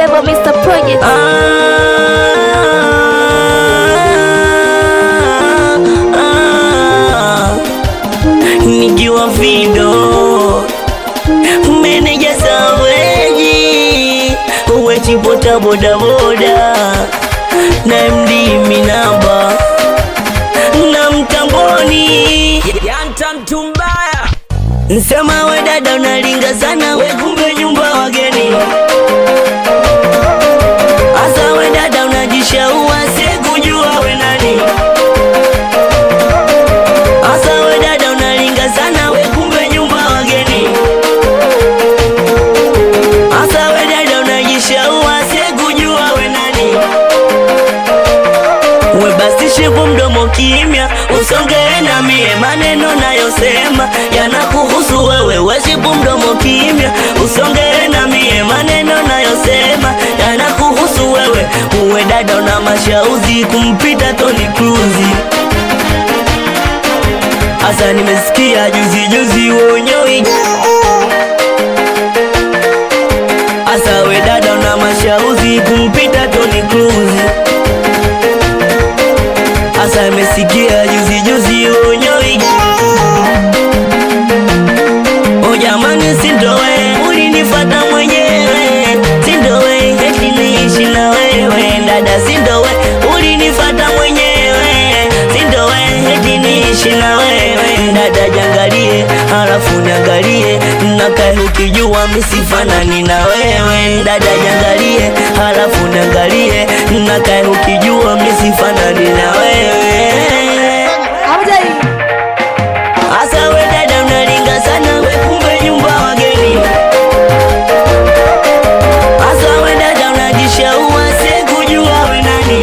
Turntable Mr. Project. Ah, ah, nikiwa vido meneja saweji wechipota bodaboda na md minamba na mtamboni yanta mtu mbaya nsema we dada unalinga sana we kumbe nyumba wageni Asa we dada unajishaua sikujua we nani Asa we dada unalinga sana we kumbe nyumba wageni Asa we dada unajishaua sikujua we nani We basi shiku mdomo kimya usongee na mie maneno nayosema yanakuhusu wewe weshipu mdomo kimya usongee na mie maneno nayosema yanakuhusu wewe uwe dada una mashauzi kumpita Toni Cruise Asa nimesikia juzi juzi wonyoi Asa we dada una mashauzi kumpita Toni Cruise Asa imesikia juzi juzi unyoi O jamani sindowe ulinifata mwenyewe Sindowe eti niishi na wewe dada sindowe ulinifata mwenyewe Sindowe eti niishi na wewe dada jangalie halafu niangalie nakae ukijua misifanani na wewe dada jangalie halafu niangalie nakae ukijua misifanani na wewe Asa we dada unalinga sana we kumbe nyumba wageni Asa we dada unajishaua sikujua we nani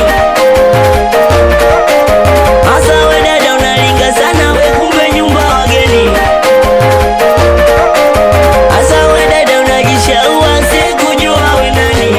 Asa we dada unalinga sana we kumbe nyumba wageni Asa we dada unajishaua sikujua we nani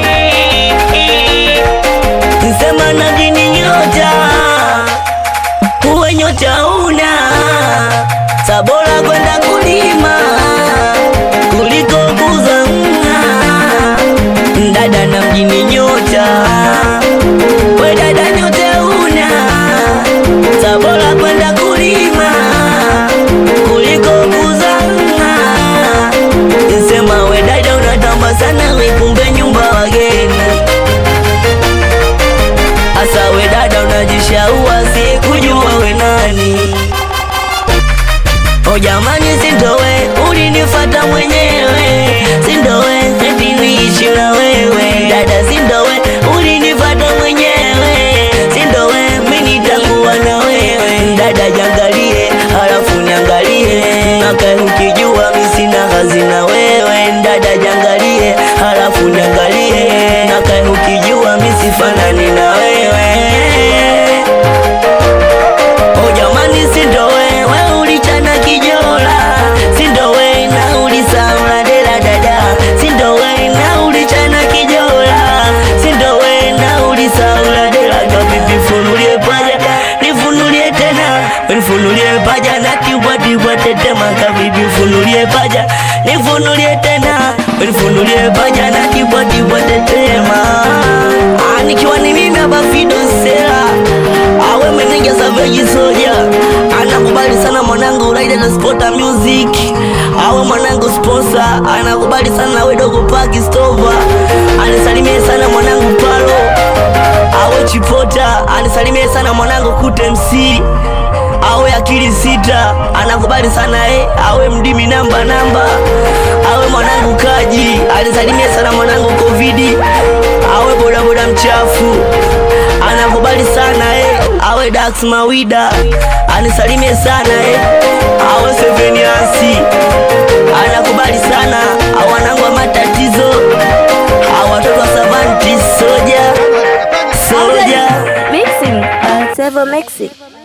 Nsema na jini nyota uwe nyota una sabora kwenda kulima kuliko kuzamna dada na mjini nyota we dada nyota una sabora kwenda kulima kuliko kuzamna nsema we dada unatamba sana we kumbe nyumba wageni Asa we dada unajishaua sikujua we nani O jamani sindowe ulinifata mwenyewe Sindowe eti niishi na wewe Dada sindowe ulinifata mwenyewe Sindowe mimi nitakuwa na wewe Dada jangalie halafu niangalie Nakae ukijua mimi sina kazi na wewe Dada jangalie halafu niangalie Nakae ukijua mimi sifanani na wewe O jamani sindowe we ulichana kijola sindowe na ulisaula dela dada sindowe na ulichana kijola sindowe na ulisaula dela kabibi funulie paja nifunulie tena nifunulie paja na tibwa tibwa tetema kabibi funulie paja nifunulie tena nifunulie paja na tibwa tibwa tetema Ah, nikiwa ni mimi hapa Fido Sera awe meneja Savage Soja anakubali sana mwanangu Raida na Spota Music awe mwanangu sponsor anakubali sana we dogo Paki Stova anisalimie sana mwanangu Palo awe Chipota anisalimie sana mwanangu Kute MC awe akili sita anakubali sana eh, awe mdimi namba namba awe mwanangu Kaji anisalimie sana mwanangu Covidi awe bodaboda mchafu anakubali sana eh, awe Dax Mawida anisalimie sana eh, awe Seveniansi anakubali sana au wanangu wa matatizo au watoto wa Savanti Soja Soja Mixing. Uh, Turntable Mixing.